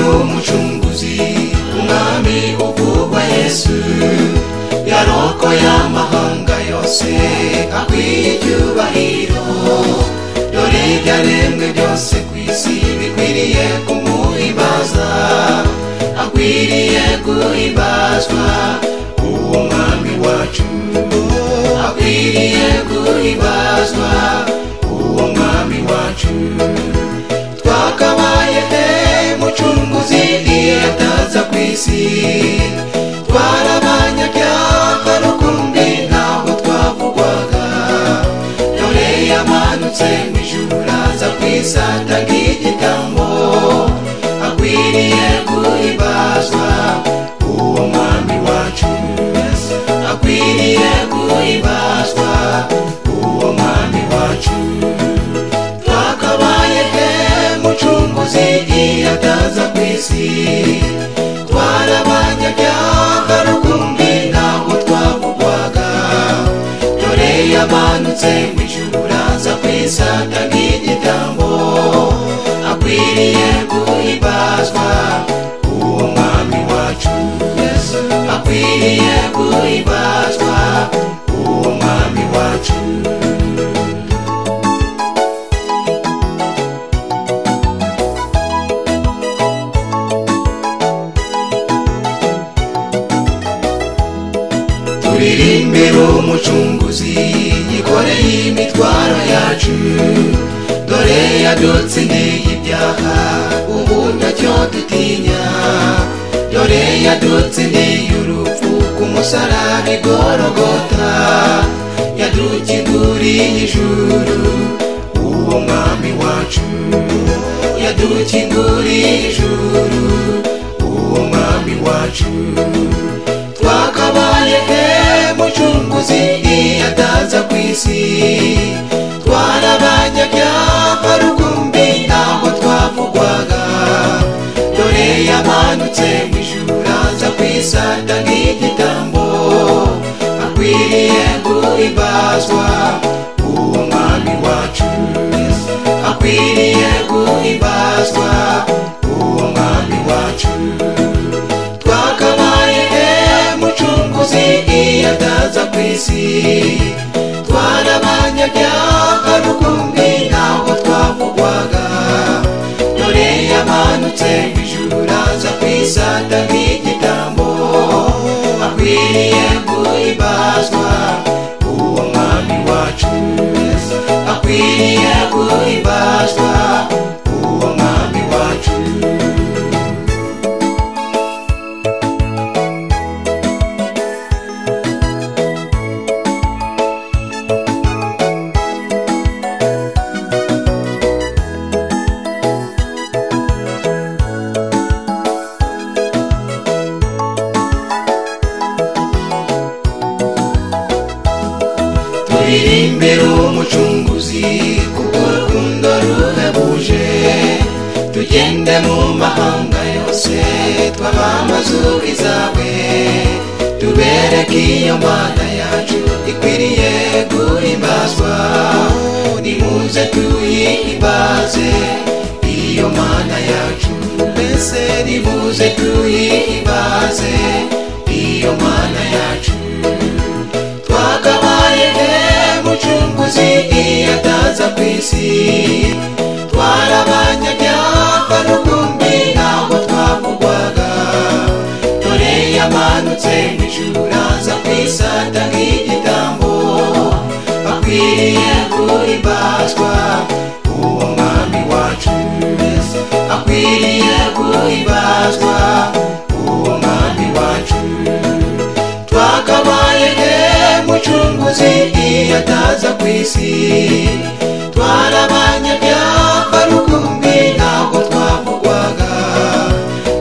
umucunguzi umwami uvugwa yesu yaroko y'amahanga yose akwiye icyubahiro dore ibyaremwe byose ku isi bikwiriye kumuhibaza akwiriye guhibazwa uwo mwami wacu akwiriye guhibazwa uwo mwami wacu twakabaye mucunguzi iyataza ku isi twarabanyabyaha rukumbi ntaho twavugwaga dore yamanutse mu ijuru raza ku isata nk'igitambo akwiriye guhibazwa uwo mwami wacu akwiriye guhibazwa uwo mwami wacu twakabaye he mucunguzi iyataza ku isi twarabanyabyaha rukumbi ntaho twavugwaga dore yamanutse mu ijuru raza ku isata nk'igitambo akwiriye guhimbazwa uwo mwami wacu akwiriye guhimbazwa uwo mwami wacu turirimbire umucunguzi yikoreye imitwaro yacu dore yadutsindiye ibyaha ubu ntacyo dutinya dore yadutsindiye urupfu ku musaraba igorogota yadukinguriye ijuru uwo mwami wacu yadukinguriye ijuru uwo mwami wacu twakabaye he mucunguzi iyataza ku isi twarabanyabyaha rukumbi ntaho twavugwaga dore yamanutse mu ijuru raza ku isata nk'igitambo akwiriye guhimbazwa uwo mwami wacu akwiriye guhimbazwa uwo mwami wacu twakabaye mucunguzi iyataza ku isi twarabanyabyaha rukumbi ntaho twavugwaga dore yamanutse mu ijuru raza ku isata nk'igitambo akwiriye guhimbazwa uwo mwami wacu akwiriye guhimbazwa uwo mwami wacu turirimbire umucunguzi kuko rukundo ruhebuje tugende mu mahanga yose twamamaze ubwizawe tubereke iyo mana yacu ikwiriye guhimbazwa nimuze tuyihimbaze iyo mana yacu mbese nimuze tuyihimbaze iyo mana yacu twakabaye he mucunguzi iyataza ku isi twarabanyabyaha rukumbi ntaho twavugwaga dore yamanutse mu ijuru raza ku isata nk'igitambo akwiriye guhimbazwa uwo mwami wacu akwiriye guhimbazwa uwo mwami wacu twakabaye he mucunguzi iyataza ku isi twarabanyabyaha rukumbi ntaho twavugwaga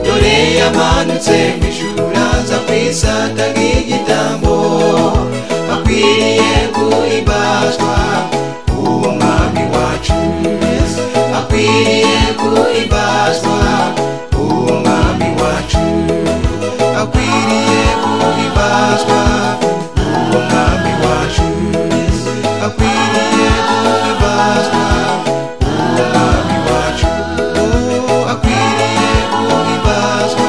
dore yamanutse mu ijuru raza ku isata nk'igitambo akwiriye guhimbazwa uwo mwami wacu akwiriye guhimbazwa uwo mwami wacu akwiriye guhimbazwa uwo mwami wacu akwiriye guhimbazwa uwo mwami wacu akwiriye guhimbazwa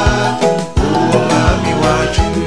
cyacu